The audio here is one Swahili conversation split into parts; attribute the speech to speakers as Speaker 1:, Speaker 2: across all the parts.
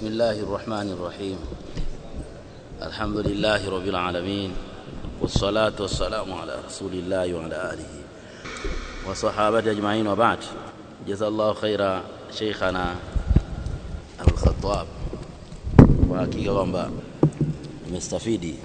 Speaker 1: بسم الله الرحمن الرحيم الحمد لله رب العالمين والصلاة والسلام على رسول الله وعلى آله وصحابته أجمعين وبعد جزا الله خيرا شيخنا أبو الخطاب وحقيقة kwamba nimestafidi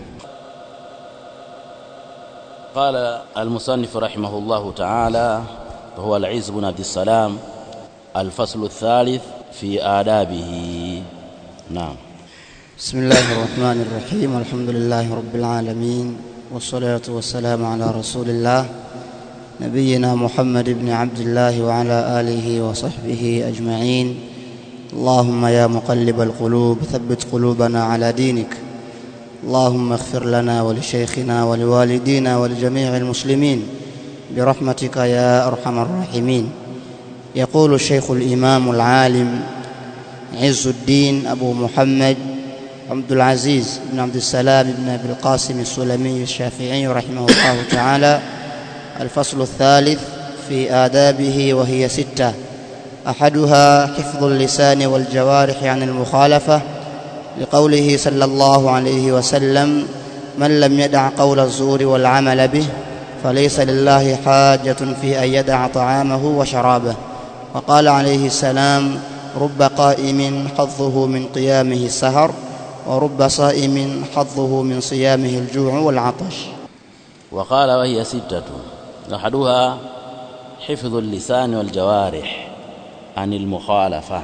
Speaker 1: قال المصنف رحمه الله تعالى وهو العز بن عبد السلام الفصل الثالث في آدابه نعم
Speaker 2: بسم الله الرحمن الرحيم الحمد لله رب العالمين والصلاة والسلام على رسول الله نبينا محمد بن عبد الله وعلى آله وصحبه أجمعين اللهم يا مقلب القلوب ثبت قلوبنا على دينك اللهم اغفر لنا ولشيخنا ولوالدينا ولجميع المسلمين برحمتك يا أرحم الراحمين يقول الشيخ الإمام العالم عز الدين أبو محمد عبد العزيز بن عبد السلام بن أبي القاسم السلمي الشافعي رحمه الله تعالى الفصل الثالث في آدابه وهي ستة أحدها حفظ اللسان والجوارح عن المخالفة لقوله صلى الله عليه وسلم من لم يدع قول الزور والعمل به فليس لله حاجة في أن يدع طعامه وشرابه وقال عليه السلام رب قائم حظه من قيامه السهر ورب صائم حظه من صيامه الجوع والعطش
Speaker 1: وقال وهي ستة أحدها حفظ اللسان والجوارح عن المخالفة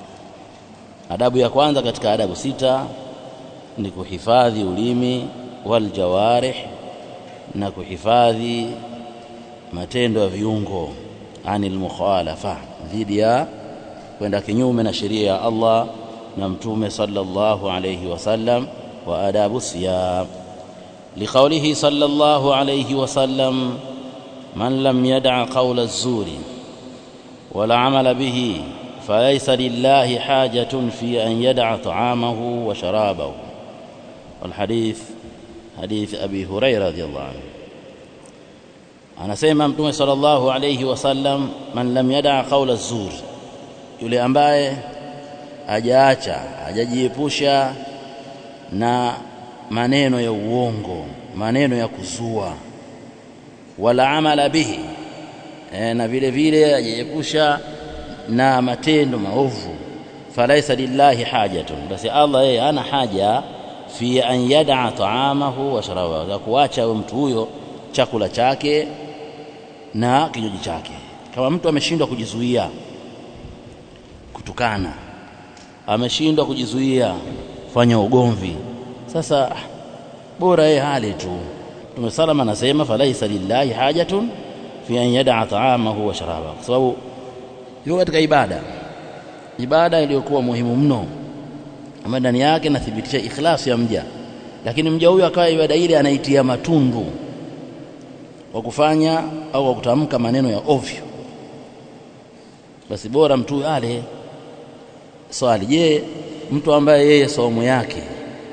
Speaker 1: adabu ya kwanza katika adabu sita ni kuhifadhi ulimi wal jawarih na kuhifadhi matendo ya viungo anil mukhalafa dhidi ya kwenda kinyume na sheria ya Allah na mtume sallallahu alayhi wasallam wa adabu siyam liqaulihi sallallahu alayhi wasallam man lam yad'a qawla az-zuri wala amala bihi فليس لله حاجة في أن يدع طعامه وشرابه والحديث حديث أبي هريرة رضي الله عنه anasema mtume sallallahu alayhi wasallam man lam yada qaula zur yule ambaye hajaacha hajajiepusha na maneno ya uongo maneno ya kuzua wala amala bihi e, na vile vile hajajiepusha na matendo maovu falaisa lillahi hajatun basi Allah yeye ana haja fi an yad'a ta'amahu wa sharabahu za kuacha mtu huyo chakula chake na kinywaji chake kama mtu ameshindwa kujizuia kutukana ameshindwa kujizuia kufanya ugomvi sasa bora yeye hali tu Mtume salama anasema falaisa lillahi hajatun fi an yad'a ta'amahu wa sharabahu kwa sababu yuko katika ibada ibada iliyokuwa muhimu mno ambayo ndani yake nathibitisha ikhlasi ya mja lakini mja huyo akawa ibada ile anaitia matundu kwa kufanya au kwa kutamka maneno ya ovyo basi bora mtu ale swali je mtu ambaye yeye somo yake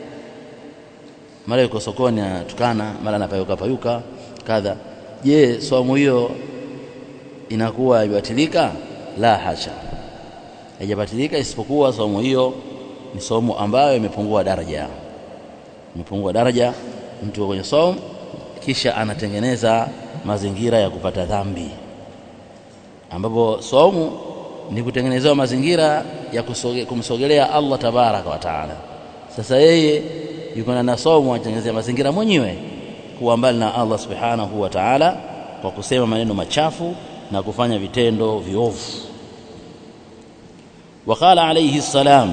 Speaker 1: mara yuko sokoni anatukana mara anapayuka payuka kadha je somo hiyo inakuwa ibatilika la hasha haijabatilika isipokuwa somo hiyo ni somo ambayo imepungua daraja imepungua daraja mtu kwenye somo kisha anatengeneza mazingira ya kupata dhambi ambapo somo ni kutengenezewa mazingira ya kusoge, kumsogelea Allah tabaraka wa taala sasa yeye yuko na somo atengenezea mazingira mwenyewe kuwa mbali na Allah subhanahu wa ta'ala kwa kusema maneno machafu na kufanya vitendo viovu وقال عليه السلام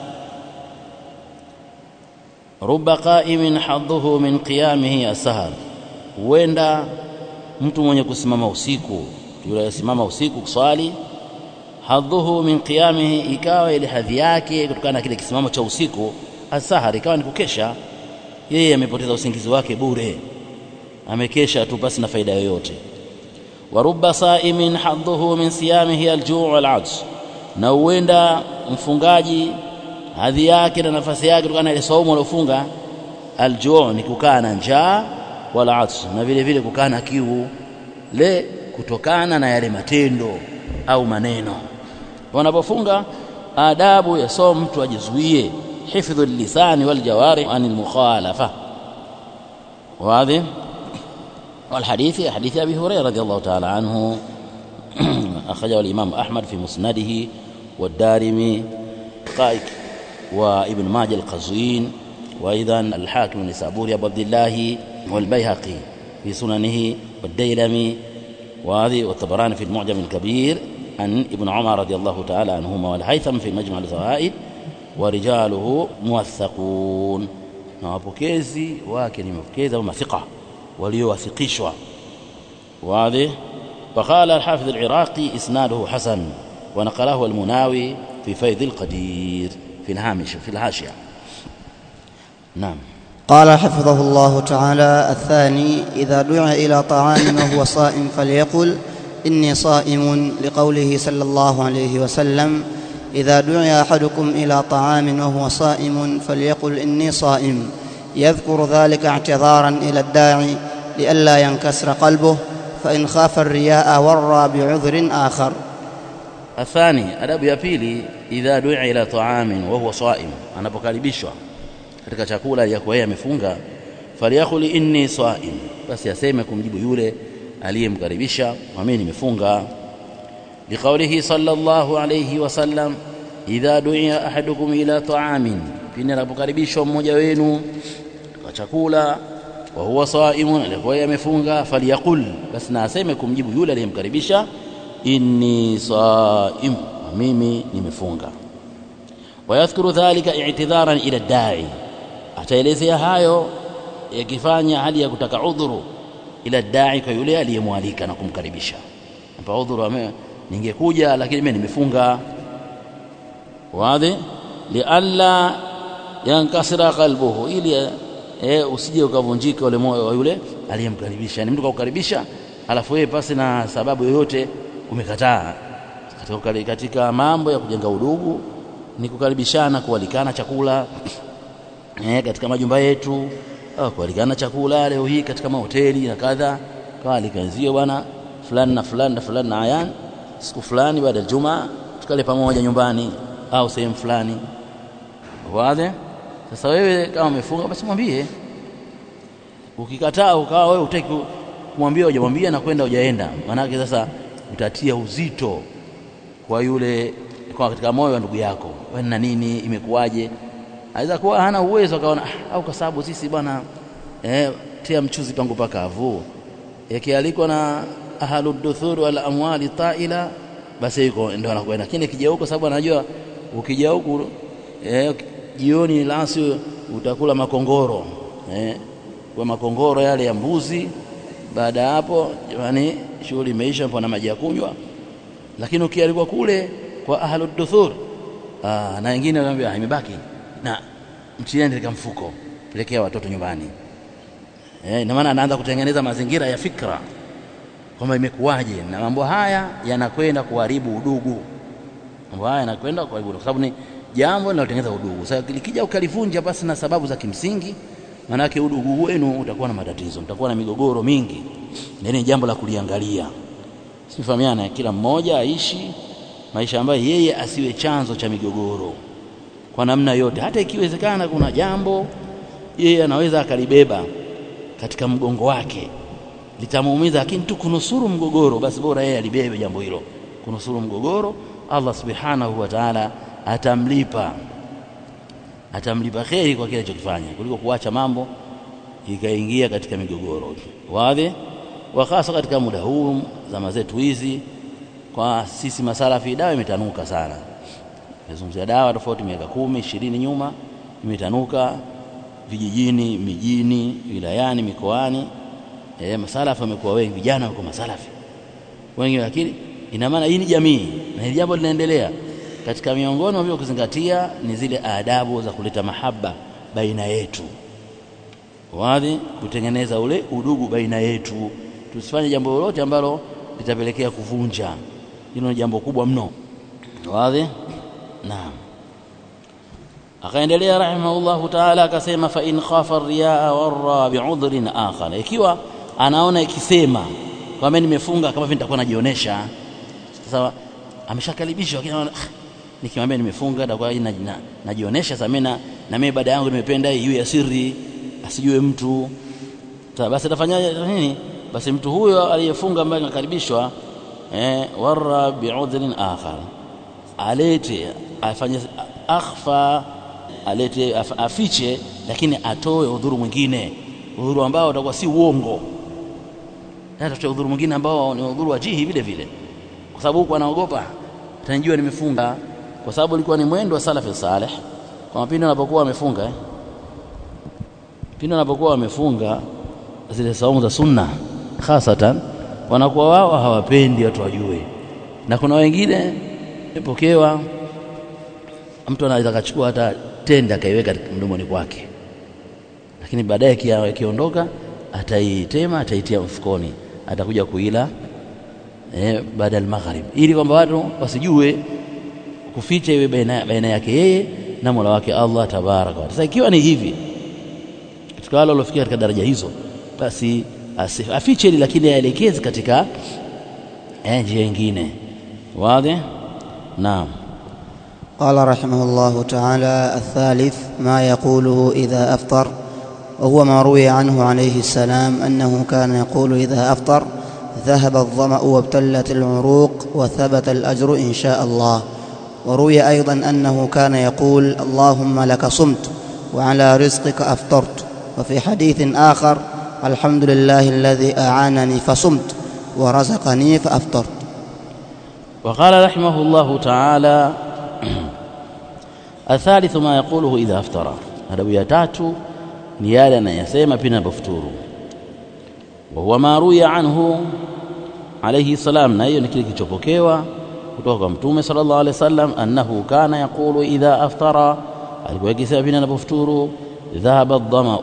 Speaker 1: رب قائم حظه من قيامه السهر huenda mtu mwenye kusimama usiku yule asimama usiku kuswali hadhuhu min qiyamihi ikawa ile hadhi yake kutokana na kile kisimamo cha usiku asahar ikawa ni kukesha yeye amepoteza usingizi wake bure amekesha tu basi na faida yoyote wa rubba saimin hadhuhu min siyamihi aljuu wal ajz na huenda mfungaji hadhi yake na nafasi yake kutokana na ile saumu aliofunga aljuu ni kukaa na njaa wala ats na vile vile kukaa na kiu le kutokana na yale matendo au maneno wanapofunga adabu ya somo mtu ajizuie hifdhu lisani wal jawarih an almukhalafa واضح والحديث حديث ابي هريره رضي الله تعالى عنه اخرجه الامام احمد في مسنده والدارمي قائك وابن ماجه القزوين وايضا الحاكم النسابوري ابو عبد الله والبيهقي في سننه والديلمي وهذه والطبراني في المعجم الكبير عن ابن عمر رضي الله تعالى عنهما والهيثم في مجمع الزوائد ورجاله موثقون na wapokezi wake ni mapokezi au mathiqa waliowathikishwa واضح وقال الحافظ العراقي اسناده حسن ونقله المناوي في فيض القدير في الهامش في الحاشيه نعم
Speaker 2: قال حفظه الله تعالى الثاني إذا دعي إلى طعام وهو صائم فليقل إني صائم لقوله صلى الله عليه وسلم إذا دعي أحدكم إلى طعام وهو صائم فليقل إني صائم يذكر ذلك اعتذارا إلى الداعي لئلا ينكسر قلبه فإن خاف الرياء ورى بعذر آخر
Speaker 1: الثاني adabu ya pili idha du'a ila ta'amin wa huwa sa'im anapokaribishwa katika chakula ya yeye amefunga falyakhuli inni sa'im basi aseme kumjibu yule aliyemkaribisha mimi nimefunga liqaulihi sallallahu alayhi wasallam idha du'a ahadukum ila ta'amin pindi anapokaribishwa mmoja wenu kwa chakula wa huwa saimun alikuwa yeye amefunga falyaqul basi na aseme kumjibu yule aliyemkaribisha inni saim mimi nimefunga wayadhkuru dhalika i'tidharan ila dai ataelezea hayo yakifanya hali ya kutaka udhuru ila dai kwa yule aliyemwalika na kumkaribisha hapa udhuru ame ningekuja lakini mimi nimefunga wazi lialla yankasira qalbuhu ili eh, usije ukavunjika ule moyo wa yule aliyemkaribisha yani mtu kaukaribisha alafu yeye pasi na sababu yoyote umekataa katika, katika mambo ya kujenga udugu ni kukaribishana kualikana chakula eh, katika majumba yetu au kualikana chakula leo hii katika mahoteli na kadha kaalikazio bwana fulani na fulani na fulani na ayan siku fulani baada ya Ijumaa tukale pamoja nyumbani au sehemu fulani wazi sasa wewe kama umefunga basi mwambie ukikataa ukawa wewe utaki kumwambia hujamwambia na kwenda hujaenda maanake sasa utatia uzito kwa yule kwa katika moyo wa ndugu yako wewe na nini imekuwaje aweza kuwa hana uwezo akaona ah, au kwa sababu sisi bwana eh, tia mchuzi pangu pakavu yakialikwa na ahalud duthur wal amwali taila basi yuko ndio anakwenda lakini kija huko sababu anajua ukija huku eh, jioni lasi utakula makongoro eh, kwa makongoro yale ya mbuzi baada ya hapo jamani shughuli imeisha na maji ya kunywa lakini ukialikwa kule kwa ahlud duthur ah, na wengine wanaambia imebaki na mtieni katika mfuko pelekea watoto nyumbani eh, ina maana anaanza kutengeneza mazingira ya fikra kwamba imekuwaje na mambo haya yanakwenda kuharibu udugu mambo haya yanakwenda kuharibu udugu kwa sababu ni jambo linalotengeneza udugu sasa likija ukalivunja basi na sababu za kimsingi manake udugu wenu utakuwa na matatizo mtakuwa na migogoro mingi ni jambo la kuliangalia sifahamiana kila mmoja aishi maisha ambayo yeye asiwe chanzo cha migogoro kwa namna yote hata ikiwezekana kuna jambo yeye anaweza akalibeba katika mgongo wake litamuumiza lakini tu kunusuru mgogoro basi bora yeye alibebe jambo hilo kunusuru mgogoro Allah subhanahu wa ta'ala atamlipa atamlipa kheri kwa kile alichokifanya kuliko kuacha mambo ikaingia katika migogoro wazi wa hasa katika muda huu zama zetu hizi kwa sisi masalafi dawa imetanuka sana nazungumzia dawa tofauti miaka kumi ishirini nyuma imetanuka vijijini mijini wilayani mikoani e, masalafi wamekuwa wengi vijana wako masalafi wengi lakini ina maana hii ni jamii na hili jambo linaendelea katika miongoni mwa kuzingatia ni zile adabu za kuleta mahaba baina yetu wazi kutengeneza ule udugu baina yetu tusifanye jambo lolote ambalo litapelekea kuvunja hilo ni jambo kubwa mno wazi naam akaendelea rahimahullahu taala akasema fa in khafa riyaa warra bi'udhrin akhar ikiwa anaona ikisema kwamba nimefunga kama vile nitakuwa najionyesha sasa ameshakaribishwa lakini anaona nikimwambia nimefunga atakuwa na, na, najionyesha sasa mimi na na mimi ibada yangu nimependa iwe ya siri asijue mtu sasa basi atafanyaje nini basi mtu huyo aliyefunga ambaye anakaribishwa eh warra bi'udhrin akhar alete afanye akhfa alete af, afiche lakini atoe udhuru mwingine udhuru ambao utakuwa si uongo atatoa udhuru mwingine ambao ni udhuru wajihi vile vile kwa sababu huko anaogopa atanijua nimefunga kwa sababu ilikuwa ni mwendo wa salafi saleh kwa pindi wanapokuwa wamefunga eh? pindi wanapokuwa wamefunga zile saumu za sunna hasatan wanakuwa wao hawapendi watu wajue na kuna wengine ipokewa mtu anaweza kachukua hata tende akaiweka mdomoni kwake lakini baadaye akiondoka ataitema ataitia mfukoni atakuja kuila eh, baada ya maghrib ili kwamba watu wasijue kuficha iwe baina, baina yake yeye na Mola wake Allah tabaraka wa sasa ikiwa ni hivi katika wale waliofikia katika daraja hizo basi afiche ili lakini aelekeze katika njia nyingine wazi naam
Speaker 2: قال رحمه الله تعالى الثالث ما يقوله إذا أفطر وهو ما روي عنه عليه السلام أنه كان يقول إذا أفطر ذهب الظمأ وابتلت العروق وثبت الأجر إن شاء الله وروي أيضا أنه كان يقول اللهم لك صمت وعلى رزقك أفطرت وفي حديث آخر الحمد لله الذي أعانني فصمت ورزقني فأفطرت
Speaker 1: وقال رحمه الله تعالى الثالث ما يقوله إذا أفطر هذا يتاتو ni yale anayasema pindi anapofuturu wa huwa ma ruya anhu alayhi salam na hiyo ni kile kilichopokewa kutoka kwa mtume sallallahu alaihi wasallam annahu kana yaqulu idha aftara alikuwa akisema pindi anapofuturu dhahaba ad-dama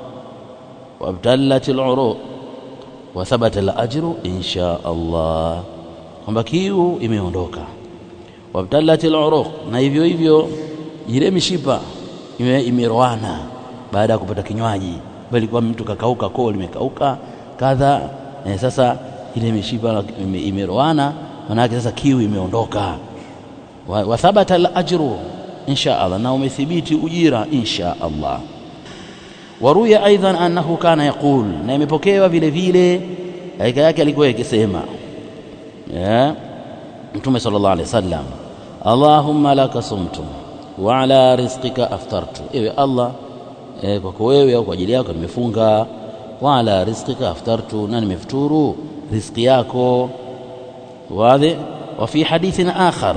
Speaker 1: wa abtallat al-uruq wa thabata al-ajru insha Allah kwamba kiu imeondoka wa abtallat al-uruq na hivyo hivyo ile mishipa imeroana baada ya kupata kinywaji bali kwa mtu kakauka koo limekauka kadha eh, sasa ile mishipa imeroana manake sasa kiu imeondoka wa, wa thabata al-ajru insha Allah na umethibiti ujira insha Allah waruya aidan annahu kana yaqul na imepokewa vile vile hakika yake alikuwa akisema yeah. mtume sallallahu alaihi wasallam Allahumma laka sumtu wa ala rizqika aftartu ewe Allah eh, kwako wewe au kwa ajili yako nimefunga wa ala rizqika aftartu na nimefuturu riziki yako wazi wa fi hadithin akhar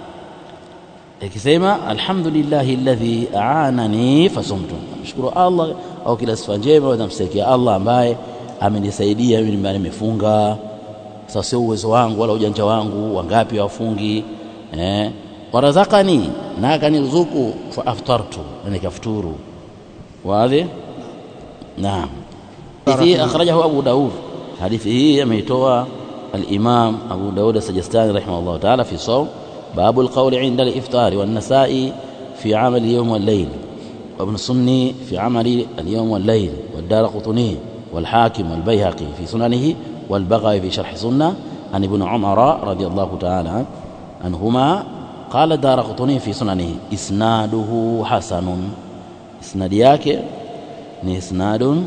Speaker 1: ikisema alhamdulillahi alladhi aanani fasumtu mshukuru Allah au kila sifa njema namstakia Allah ambaye amenisaidia mimi ambaye nimefunga sasa sio uwezo wangu wala ujanja wangu wangapi wafungi eh warazakani na akaniruzuku fa aftartu na nikafuturu واضح نعم حديث أخرجه أبو داود حديثه يميتوى الإمام أبو داود السجستاني رحمه الله تعالى في صوم باب القول عند الإفطار والنساء في عمل اليوم والليل وابن السني في عمل اليوم والليل والدار قطني والحاكم والبيهقي في سننه والبغوي في شرح سنة عن ابن عمر رضي الله تعالى عنهما قال الدار قطني في سننه إسناده حسن isnadi yake ni isnadun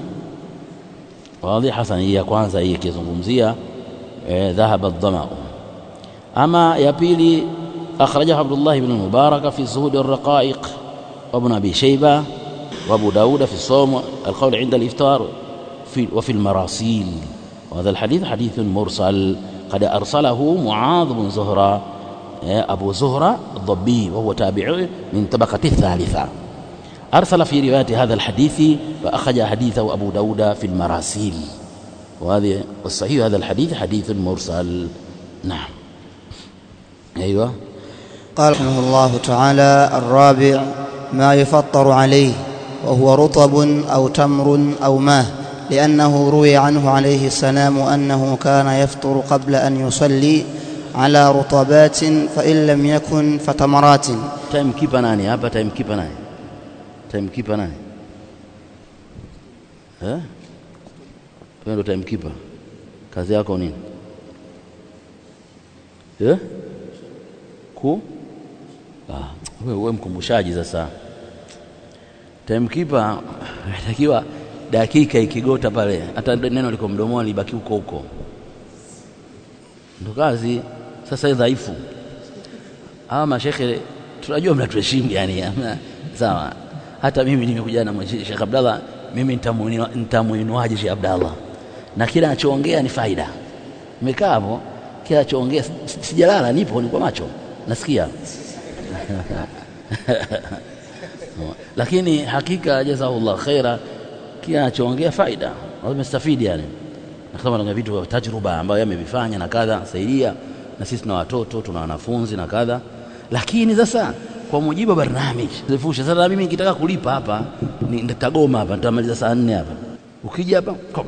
Speaker 1: wadhi hasan hii ya kwanza hii ikizungumzia eh, dhahaba ad-dama ama ya pili akhrajahu Abdullah ibn Mubarak fi zuhud ar-raqaiq wa ibn Abi Shayba wa Abu Dawud fi sawm al-qawl 'inda al-iftar في وفي المراسيل وهذا الحديث حديث مرسل قد أرسله معاذ بن زهرة أبو زهرة الضبي وهو تابع من طبقة الثالثة أرسل في رواية هذا الحديث فأخرج حديثه أبو داود في المراسيل وهذه والصحيح هذا الحديث حديث مرسل نعم أيوة
Speaker 2: قال رحمه الله تعالى الرابع ما يفطر عليه وهو رطب أو تمر أو ماء لأنه روي عنه عليه السلام أنه كان يفطر قبل أن يصلي على رطبات فإن لم يكن فتمرات
Speaker 1: time keeper nani hapa time keeper nani time keeper nani eh wewe ndo time keeper kazi yako nini eh ku Ah, wewe wewe mkumbushaji sasa. Timekeeper anatakiwa dakika ikigota pale, hata neno liko mdomoni libaki huko huko, ndo kazi. Sasa hii dhaifu hawa mashekhe tunajua mnatuheshimu yani, ama- sawa. Hata mimi nimekuja na mweshi- Sheikh Abdallah, mimi nitamuinua- nitamuinuaje Sheikh Abdallah, na kila anachoongea ni faida. Nimekaa hapo, kila anachoongea si- si- sijalala, nipo, niko macho, nasikia lakini hakika jazakallah khaira, kila anachoongea faida, wamestafidi yani, na kama na vitu vya tajruba ambayo yamevifanya na kadha, saidia na sisi tuna watoto tuna wanafunzi na kadha, lakini sasa kwa mujibu wa barnamiji zifusha. Sasa mimi nikitaka kulipa hapa ni- nitagoma hapa, nitamaliza saa nne hapa, ukija hapa kom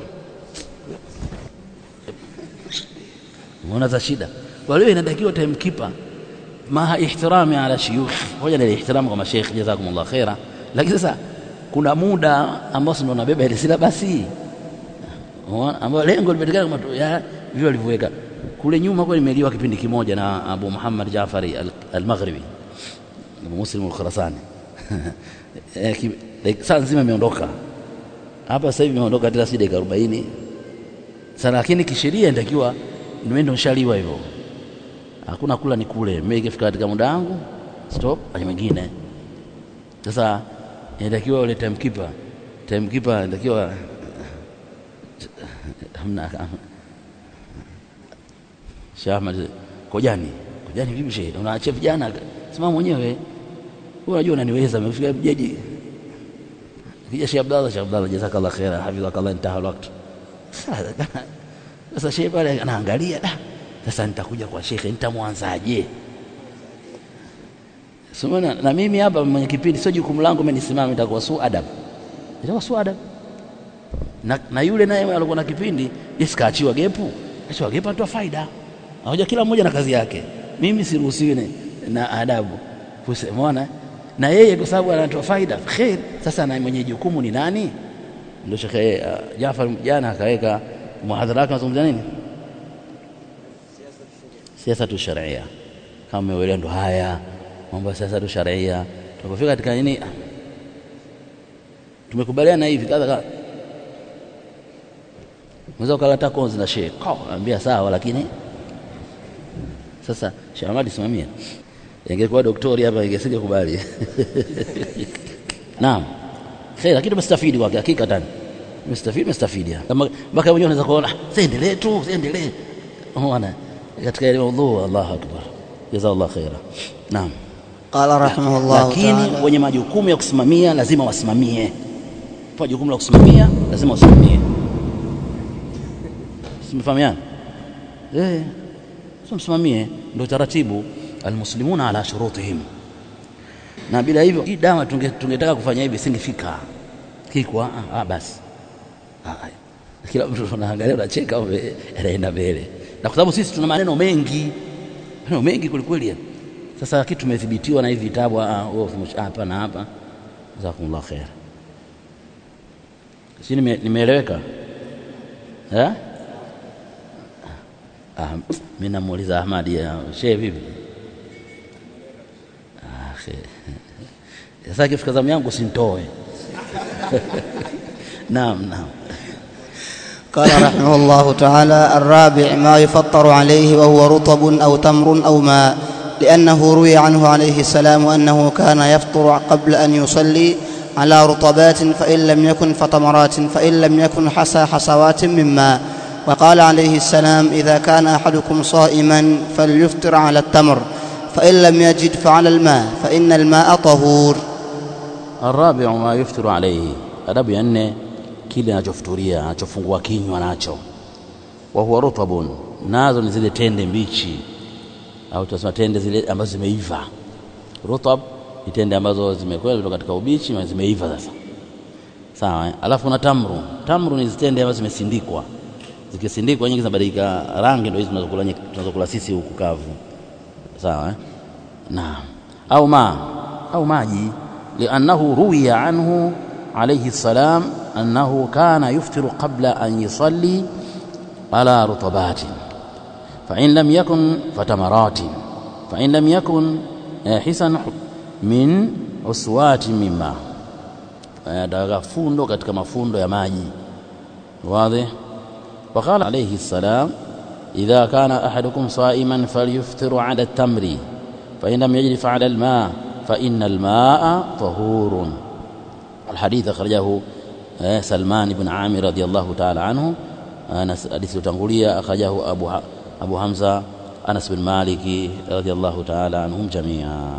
Speaker 1: umeona za shida. Kwa hiyo inatakiwa timekeeper maa ihtirami ala shuyukh, hoja ni ihtirami kwa mashaikh, jazakumullah khaira. Lakini sasa kuna muda ambao si ndo nabeba ile silabasi Unaona? ambayo lengo limetikana kama tu- ya vile walivyoweka kule nyuma. Kwa nimeliwa kipindi kimoja na Abu Muhammad Jaafari al- al-Maghribi Abu Muslim al-Khurasani Eh, ki- like, saa nzima imeondoka hapa sasa hivi imeondoka tena si dakika 40 sana, lakini kisheria inatakiwa niwe ndo nshaliwa hivyo hakuna kula ni kule. Mimi ikifika katika muda wangu stop, aje mwingine. Sasa inatakiwa ule timekeeper, timekeeper inatakiwa hamna Sheikh Ahmad Kojani, Kojani vipi shehe, unaachia vijana? Simama mwenyewe wewe, unajua unaniweza. Umefika jaji kija Sheikh Abdallah, Sheikh Abdallah jazakallah khaira, hafidhakallah, intaha alwaqt. Sasa shehe pale anaangalia da, sasa nitakuja kwa shekhe, nitamwanzaje? Simona na mimi hapa mwenye kipindi, sio jukumu langu mimi nisimame, itakuwa su adab, itakuwa su adab. Na, na yule naye alikuwa na kipindi isikaachiwa gepu, achiwa gepu atoa faida. Anakuja kila mmoja na kazi yake, mimi siruhusiwi na- na adabu kusemona na yeye kwa sababu anatoa faida khair. Sasa na mwenye jukumu ni nani? Ndio Shekhe uh, Jafar jana akaweka muhadhara wake, anazungumzia nini? siasa tu sharia. Kama umeelewa, ndo haya mambo ya siasa tu sharia. Tunapofika katika nini, tumekubaliana hivi kadha kadha, mweza ukalata konzi na shehe ambia sawa, lakini sasa Sheikh Ahmad simamia, ingekuwa doktori hapa ingesinge kubali naam khair, lakini tumestafidi kwa hakika tani mestafidi mestafidi kama mpaka wenyewe unaweza kuona siendelee tu siendelee unaona katika ile maudhu Allahu akbar jazakallah khaira naam
Speaker 2: قال رحمه الله
Speaker 1: lakini
Speaker 2: تعالى
Speaker 1: wenye majukumu ya kusimamia lazima wasimamie kwa jukumu la kusimamia lazima wasimamie simfahamiana eh sio msimamie ndio taratibu almuslimuna ala shurutihim na bila hivyo hii dawa tunge- tungetaka kufanya hivi singefika kikwa ah, ah, basi Ah, kila mtu unaangalia unacheka ume- anaenda mbele na kwa sababu sisi tuna maneno mengi maneno mengi kwelikweli yani. sasa kitu tumethibitiwa na hivi vitabu ah, wewe usimush- hapa na hapa jazakumullah khair si nime- nimeeleweka eh ah, mimi namuuliza Ahmadi ya shehe vipi ah, khair. sasa kifika zamu yangu sintoe naam naam
Speaker 2: قال رحمه الله تعالى الرابع ما يفطر عليه وهو رطب أو تمر أو ماء لأنه روي عنه عليه السلام أنه كان يفطر قبل أن يصلي على رطبات فإن لم يكن فتمرات فإن لم يكن حسى حسوات من ماء وقال عليه السلام إذا كان أحدكم صائما فليفطر على التمر فإن لم يجد فعلى الماء فإن الماء طهور
Speaker 1: الرابع ما يفتر عليه adabu ya nne kile anachofuturia anachofungua kinywa nacho wa huwa rutabun nazo ni zile tende mbichi au tunasema tende zile ambazo zimeiva rutab ni tende ambazo zimekwenda kutoka katika ubichi na zimeiva sasa sawa eh? alafu na tamru tamru ni zitende ambazo zimesindikwa zikisindikwa nyingi zinabadilika rangi ndio hizo tunazokula nye- tunazokula sisi huku kavu sawa eh? naam au ma au maji liannahu ruwiya anhu alayhi salam annahu kana yuftiru qabla an yusalli ala rutabatin فإن لم يكن فتمرات فإن لم يكن حسن min uswati mima ataweka fundo katika mafundo ya maji wazi وقال عليه السلام إذا كان أحدكم صائما فليفطر على التمر فإن لم يجد فعلى الماء فإن الماء طهور الحديث أخرجه سلمان بن عامر رضي الله تعالى عنه حديث تنقلية أخرجه أبو أبو حمزة أنس بن مالك رضي الله تعالى عنهم جميعا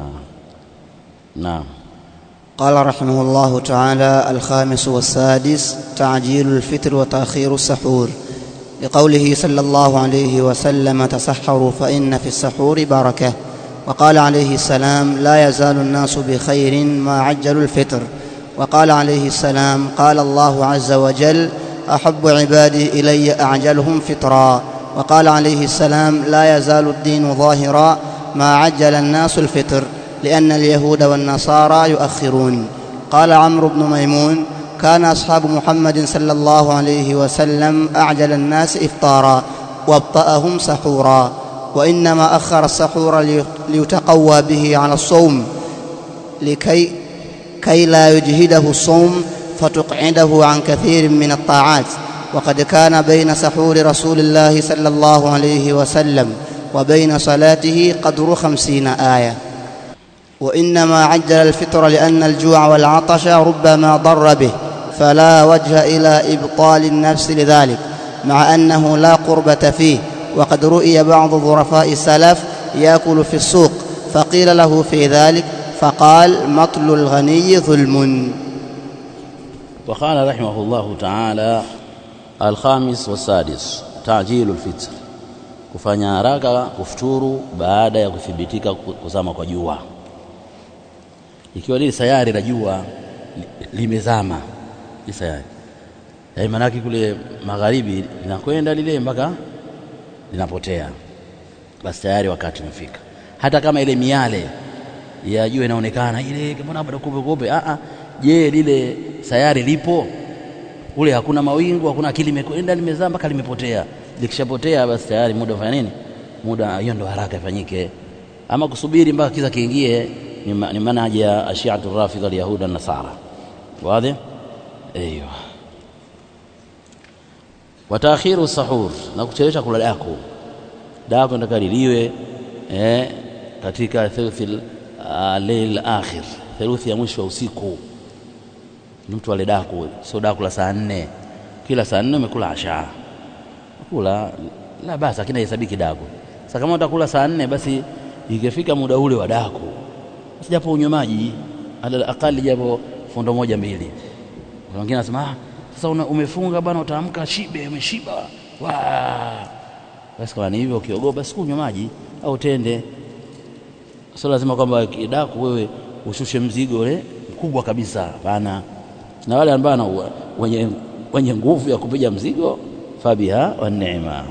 Speaker 1: نعم
Speaker 2: قال رحمه الله تعالى الخامس والسادس تعجيل الفطر وتأخير السحور لقوله صلى الله عليه وسلم تسحروا فإن في السحور بركة وقال عليه السلام لا يزال الناس بخير ما عجلوا الفطر وقال عليه السلام قال الله عز وجل احب عبادي الي اعجلهم فطرا وقال عليه السلام لا يزال الدين ظاهرا ما عجل الناس الفطر لان اليهود والنصارى يؤخرون قال عمرو بن ميمون كان اصحاب محمد صلى الله عليه وسلم اعجل الناس افطارا وابطاهم سحورا وانما اخر السحور ليتقوى به على الصوم لكي كي لا يجهده الصوم فتقعده عن كثير من الطاعات وقد كان بين سحور رسول الله صلى الله عليه وسلم وبين صلاته قدر خمسين ايه وانما عجل الفطر لان الجوع والعطش ربما ضر به فلا وجه الى ابطال النفس لذلك مع انه لا قربه فيه وقد رؤي بعض ظرفاء السلف ياكل في السوق فقيل له في ذلك فقال مطل الغني ظلم
Speaker 1: وقال رحمه الله تعالى الخامس والسادس تعجيل الفطر kufanya haraka kufuturu baada ya kuthibitika kuzama kwa jua ikiwa lile sayari la jua limezama li sayari yaani maanake kule magharibi linakwenda lile mpaka linapotea basi tayari wakati umefika hata kama ile miale ya jua inaonekana ile mbona bado kupe kupe a a je lile sayari lipo kule hakuna mawingu hakuna akili imekwenda limezaa mpaka limepotea likishapotea basi tayari muda ufanya nini muda hiyo ndo haraka ifanyike ama kusubiri mpaka kiza kiingie ni manhaji ya ashiatu rafidha alyahuda nasara wazi ايوه wataakhiru sahur na kuchelewesha kula dako dako ndaka liliwe eh, katika thuluthi leil akhir theluthi ya mwisho wa usiku ni mtu ale daku sio daku la saa nne kila saa nne umekula asha kula la basi lakini hesabiki daku sasa kama utakula saa nne basi ikifika muda ule wa daku basi japo unywe maji ala akali japo fundo moja mbili kuna wengine anasema ah sasa una, umefunga bwana utaamka shibe umeshiba wa basi kama ni hivyo ukiogopa basi kunywa maji au tende sio lazima kwamba daku wewe ushushe mzigo ule mkubwa kabisa hapana na wale ambao wenye, wenye nguvu ya kupiga mzigo fabiha wa neema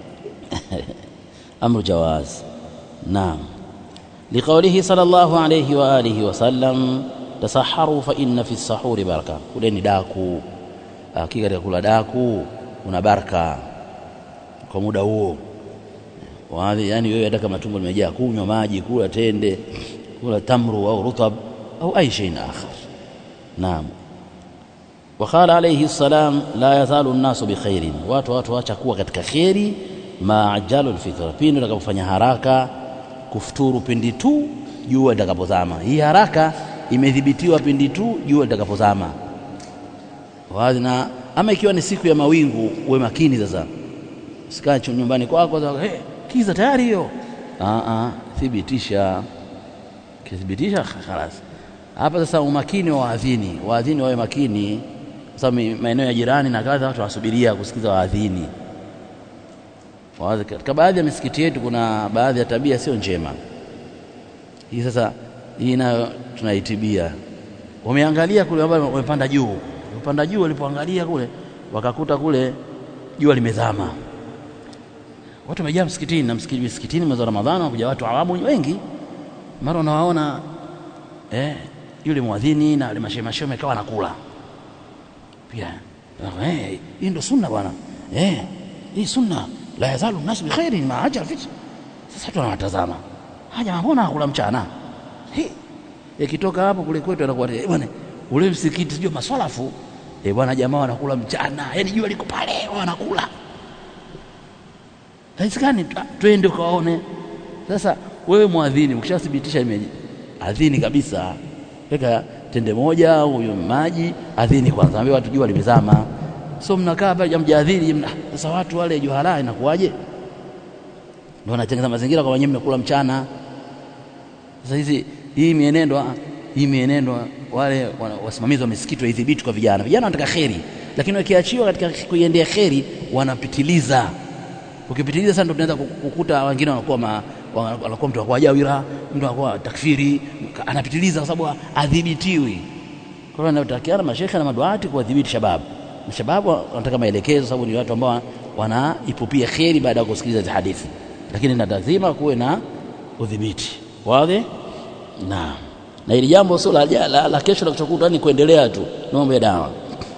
Speaker 1: amru jawaz naam liqaulihi sallallahu alayhi wa alihi wa sallam tasaharu fa inna fi sahuri baraka kuleni daku hakika katika kula daku una baraka kwa muda huo waadhi yani wewe hata kama tumbo limejaa kunywa maji kula tende kula tamru au rutab au ay shay akhar naam وقال عليه السلام لا يزال الناس بخير watu watu waacha kuwa katika kheri maajalu alfitra pindi utakapofanya haraka kufuturu pindi tu jua litakapozama hii haraka imedhibitiwa pindi tu jua litakapozama wazi na ama ikiwa ni siku ya mawingu uwe makini sasa sikae nyumbani kwako kwa, hey, kiza tayari hiyo thibitisha kithibitisha khalas hapa sasa umakini wa waadhini waadhini wawe makini kwa sababu maeneo ya jirani na kadha watu wasubiria kusikiza waadhini katika baadhi ya misikiti yetu kuna baadhi ya tabia sio njema hii sasa hii nayo tunaitibia wameangalia kule ambao wamepanda juu wamepanda juu walipoangalia kule wakakuta kule jua limezama watu wamejaa msikitini na msikiti msikitini mwezi wa Ramadhani wanakuja watu awamu wengi mara unawaona eh, yule mwadhini na wale mashemashe wamekawa nakula pia eh, hii ndo sunna bwana eh, hii sunna la yazalu nasu bi khairin ma ajal fit sasa watu wanawatazama haja mbona akula mchana Hi. ikitoka hapo kule kwetu anakuwa eh, bwana ule msikiti sio maswalafu eh bwana jamaa wanakula mchana yani jua liko pale wanakula haisikani twende ukaone sasa wewe mwadhini ukishathibitisha adhini kabisa weka tende moja huyo maji adhini kwanza ambie watu jua limezama so mnakaa pale jamjadhini mna sasa watu wale juhala inakuwaje ndio wanatengeneza mazingira kwa wenyewe mnakula mchana sasa hizi hii mienendo hii mienendo wale wasimamizi wa misikiti waidhibiti kwa vijana vijana wanataka kheri lakini wakiachiwa katika kuiendea kheri wanapitiliza ukipitiliza sasa ndio tunaweza kukuta wengine wanakuwa ma, wanakuwa mtu anakuwa jawira mtu anakuwa takfiri anapitiliza kwa sababu adhibitiwi kwa hiyo anatakiana mashekhe na maduati kuwadhibiti shababu na shababu wanataka maelekezo sababu ni watu ambao wanaipupia kheri baada ya kusikiliza hizo hadithi lakini na lazima kuwe na udhibiti wazi na na hili jambo sio la, la, la kesho la kuchokuta ni kuendelea tu ni mambo ya dawa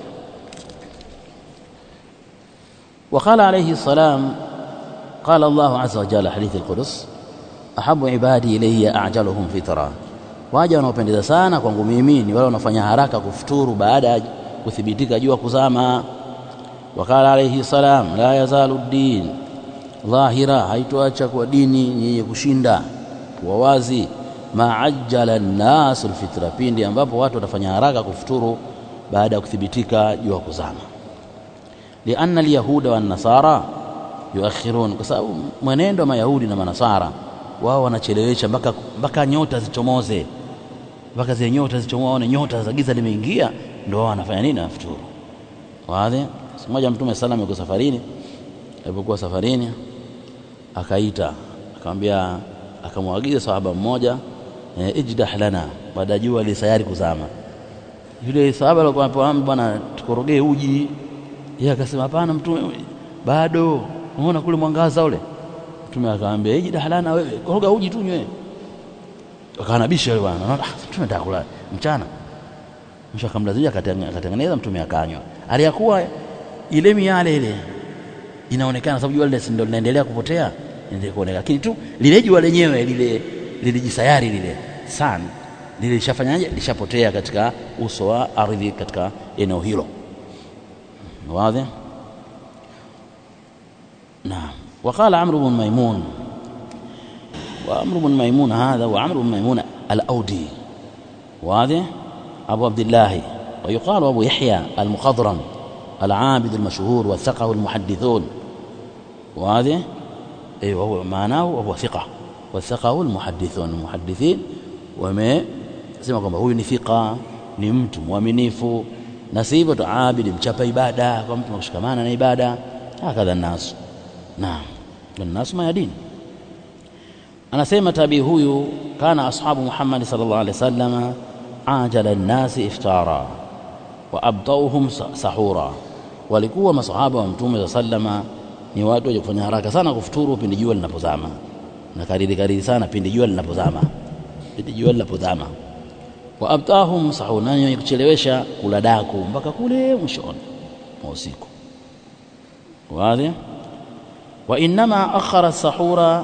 Speaker 1: وقال عليه السلام قال الله عز وجل حديث القدس أحب عبادي إلي أعجلهم فطرا waja wanaopendeza sana kwangu mimi ni wale wanafanya haraka kufuturu baada ya kuthibitika jua kuzama wakala alayhi salam la yazalu din dhahira haitoacha kwa dini yenye kushinda kuwa wazi maajjala nnasu alfitra pindi ambapo watu watafanya haraka kufuturu baada ya kuthibitika jua kuzama lianna alyahuda wannasara yuakhirun kwa sababu mwenendo wa mayahudi na manasara wao wanachelewesha mpaka mpaka nyota zichomoze mpaka zile nyota zichomoe waone nyota za giza limeingia ndio wao wanafanya nini wanafuturu wazi siku moja mtume sallam yuko safarini alipokuwa safarini akaita akamwambia akamwagiza sahaba mmoja e, ijdah lana baada ya jua lisayari kuzama yule sahaba alikuwa anapoambiwa bwana tukorogee uji yeye akasema hapana mtume bado unaona kule mwangaza ule mtume akamwambia hiji dahalana wewe koroga uji tu nywe akanabisha yule bwana ah mtume nataka kula mchana mwisho akamlazimisha akatengeneza mtume akanywa aliyakuwa ile miale ile inaonekana sababu jua lile ndio linaendelea kupotea endelee kuonekana lakini tu lile jua lenyewe lile lilijisayari lile sana lile lishafanyaje lishapotea katika uso wa ardhi katika eneo hilo واضح نعم وقال عمرو بن ميمون وعمرو بن ميمون هذا وعمرو بن ميمون الأودي واضح أبو عبد الله ويقال أبو يحيى المخضرم العابد المشهور والثقة المحدثون واضح أي وهو معناه وهو ثقة والثقة المحدثون المحدثين وما sema kwamba huyu ni thika ni mtu mwaminifu na si hivyo tu abidi mchapa ibada kwa mtu kushikamana na ibada hakadha nasu naam nasu mayadini anasema tabii huyu kana ashabu Muhammad sallallahu alaihi wasallam ajala nnasi iftara wa abtauhum sahura walikuwa masahaba wa mtume sallama ni watu wenye kufanya haraka sana kufuturu pindi jua linapozama na karidi karidi sana pindi jua linapozama pindi jua linapozama wa abtahum sahuna wenye kuchelewesha kula daku mpaka kule mwishoni mwa usiku wazi wa inma akhara sahura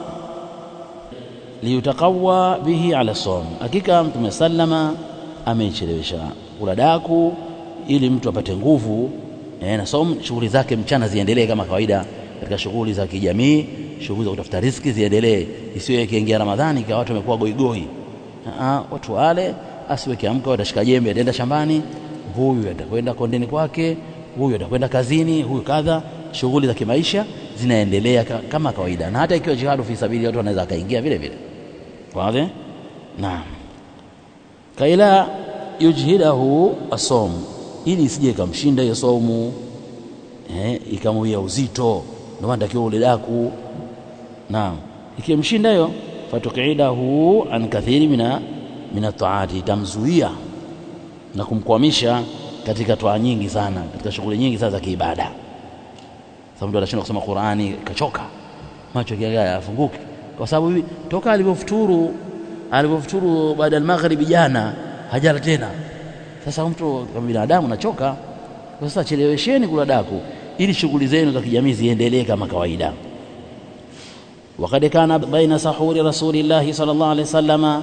Speaker 1: liyutaqawa bihi ala som hakika mtume sallama amechelewesha kula daku ili mtu apate nguvu e, na som shughuli zake mchana ziendelee kama kawaida katika shughuli za kijamii shughuli za kutafuta riziki ziendelee isiwe ikiingia ramadhani kwa watu wamekuwa goigoi watu wale asiwe kiamka atashika jembe ataenda shambani huyu atakwenda kondeni kwake huyu atakwenda kazini huyu kadha shughuli za kimaisha zinaendelea kama kawaida na hata ikiwa jihadu fi sabili watu wanaweza akaingia vile vile wazi naam kaila yujhidahu asom ili isije ikamshinda hiyo somu eh, ikamwia uzito ndio maana takiwa ule daku naam ikimshinda hiyo fatuqidahu an kathiri mina mina taati itamzuia na kumkwamisha katika toa nyingi sana katika shughuli nyingi sana za kiibada sababu mtu anashindwa kusoma Qur'ani kachoka macho yake afunguki kwa sababu toka alivyofuturu alivyofuturu baada ya magharibi jana hajala tena sasa mtu kama binadamu nachoka sasa chelewesheni kula daku ili shughuli zenu za kijamii ziendelee kama kawaida وقد كان بين سحور رسول الله صلى الله عليه وسلم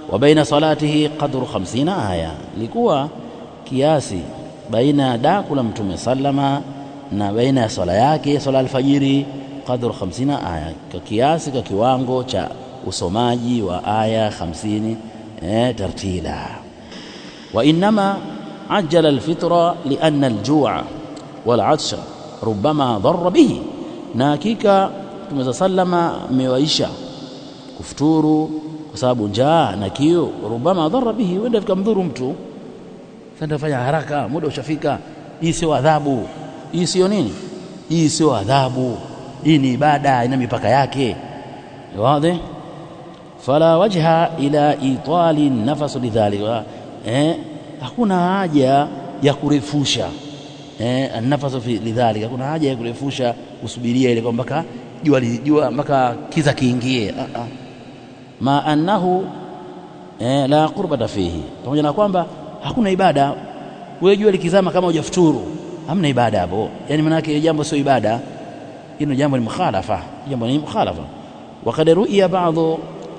Speaker 1: wa baina salatihi qadru 50 aya, ilikuwa kiasi baina ya daku la Mtume sallama na baina ya swala yake swala alfajiri qadru 50 aya, kwa kiasi kwa kiwango cha usomaji wa aya 50 eh, tartila. Wa innama ajjala alfitra lianna aljua walatsha rubama dharra bihi, na hakika Mtume sallama amewaisha kufuturu kwa sababu njaa na kiu, rubama dharra bihi, huenda vikamdhuru mtu. Sasa fanya haraka, muda ushafika. Hii sio adhabu, hii sio nini, hii sio adhabu, hii ni ibada, ina mipaka yake. Wazi, fala wajha ila itali nafas lidhalika, eh, hakuna haja ya kurefusha eh, nafasu fi lidhalika, hakuna haja ya kurefusha kusubiria ile kwamba mpaka jua jua mpaka kiza kiingie. Ah, ah. ma annahu eh, la qurbata fihi, pamoja na kwamba hakuna ibada. Wewe jua likizama kama hujafuturu hamna ibada hapo, yani maana yake jambo sio ibada, hilo jambo ni mukhalafa, jambo ni mukhalafa. Wakad ruiya ba'dhu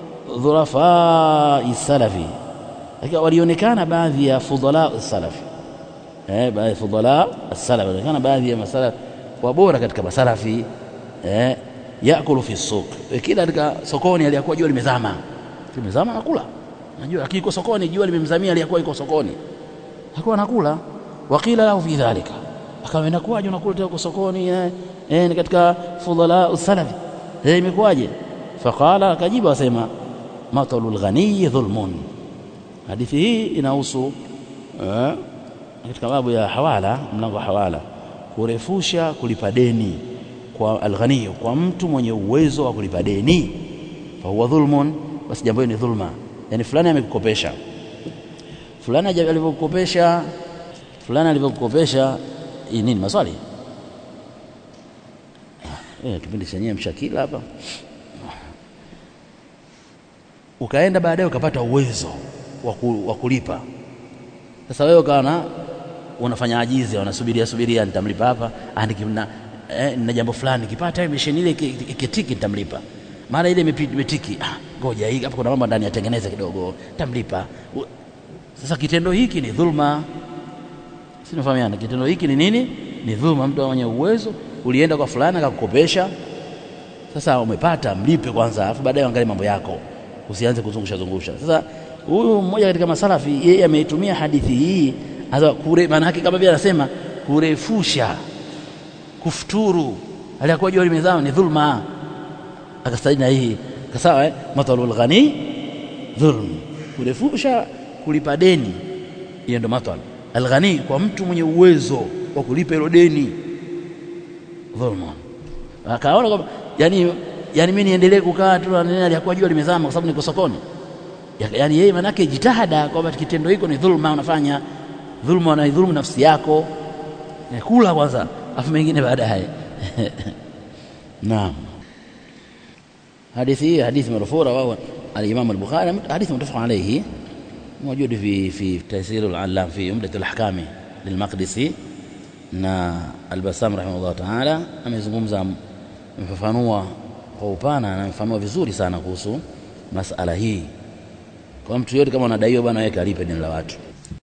Speaker 1: dhurafa salafi, lakini walionekana baadhi ya fudala salafi eh, baadhi ya fudala salafi, walionekana baadhi ya masalafi wabora katika masalafi eh, yakulu fi suq, kila katika sokoni aliyakuwa jua limezama, limezama nakula, najua lakini iko sokoni, jua limemzamia, aliyakuwa iko sokoni hakuwa nakula. Waqila lahu fi dhalika, akawa inakuwaje unakula tena uko sokoni eh, eh, ni katika fudala salafi eh, imekuwaje? Faqala, akajibu asema matalul ghaniyi dhulmun. Hadithi hii inahusu eh, katika babu ya hawala, mlango wa hawala, kurefusha kulipa deni kwa alghani, kwa mtu mwenye uwezo wa kulipa deni, fa huwa dhulmun, basi jambo hili ni dhulma. Yani fulani amekukopesha, fulani alivyokukopesha, fulani alivyokukopesha nini? Maswali eh, kipindi chenyewe mshakila hapa ukaenda baadaye ukapata uwezo wa kulipa. Sasa wewe ukaona unafanya ajizi, unasubiria subiria, nitamlipa hapa na eh, na jambo fulani kipata misheni ile ikitiki, nitamlipa mara ile imetiki, ah, ngoja hii hapa kuna mambo ndani yatengeneze kidogo, nitamlipa. Sasa kitendo hiki ni dhulma, si nafahamiana? Kitendo hiki ni nini? Ni dhulma. Mtu mwenye uwezo ulienda kwa fulani akakukopesha, sasa umepata, mlipe kwanza, alafu baadaye angalie mambo yako usianze kuzungusha zungusha. Sasa huyu mmoja katika masalafi yeye ameitumia hadithi hii kure, maana yake kama vile anasema kurefusha kufuturu, aliyakuwa jua limezama ni dhulma, akastadi na hii kasawa eh? matalul ghani dhulm, kurefusha kulipa deni, hiyo ndo matal alghani, kwa mtu mwenye uwezo wa kulipa hilo deni, dhulma. Akaona kwamba yani yani mimi niendelee kukaa tu aliyakuwa jua limezama kwa sababu niko sokoni. Yani yeye manake jitahada kwamba kitendo hiko ni dhulma, unafanya dhulma, unaidhulumu nafsi yako. Kula kwanza, afu mengine baadaye. Naam, hadithi hii hadithi marfuu rawahu al-Imam al-Bukhari, hadithi muttafaq alayhi موجود في في تيسير العلام في عمدة الأحكام للمقدسي na Al-Bassam rahimahullah taala amezungumza amefafanua kwa upana na amefafanua vizuri sana kuhusu masala hii. Kwa mtu yote kama unadaiwa bwana, wewe kalipe deni la watu.